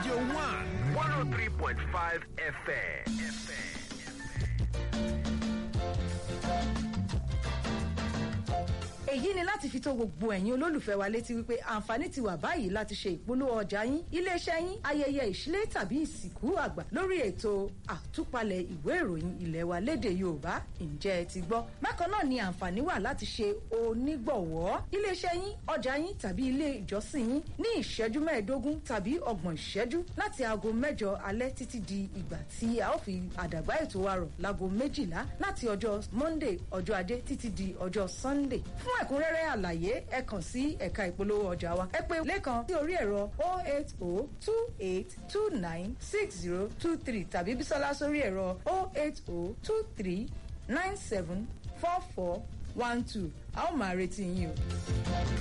Radio 1. 103.5 FM. èyí ni láti fi tó gbogbo ẹ̀yin olólùfẹ́ wa létí wípé àǹfààní ti wà báyìí láti ṣe ìpolówó ọjà yín iléeṣẹ́ yín ayẹyẹ ìṣílé tàbí ìsìnkú àgbà lórí ètò àtúpalẹ̀ ìwé ìròyìn ilẹ̀ wa lédè yorùbá ǹjẹ́ ẹ ti gbọ́ bákan náà ni àǹfààní wà láti ṣe onígbọ̀wọ́ iléeṣẹ́ yín ọjà yín tàbí ilé ìjọsìn yín ní ìṣẹ́jú mẹ́ẹ̀ẹ́dógún tàbí ọgbọ̀n ìṣẹ́jú láti aago mẹ́jọ alẹ́ títí di ìgbà tí a ó fi àdàgbà ètò wa rọ̀ láago méjìlá láti ọjọ́ monday ọjọ́ ajé títí di ọjọ́ sunday fún ẹ̀kúnrẹ́rẹ́ àlàyé ẹ kàn sí ẹ̀ka ìpolówó ọjà wa ẹ pé lẹ́kan sí orí ẹ̀rọ 08028296023 tàbí bísọ́lá sórí ẹ̀rọ 08023974412 a ó máa retí yín o.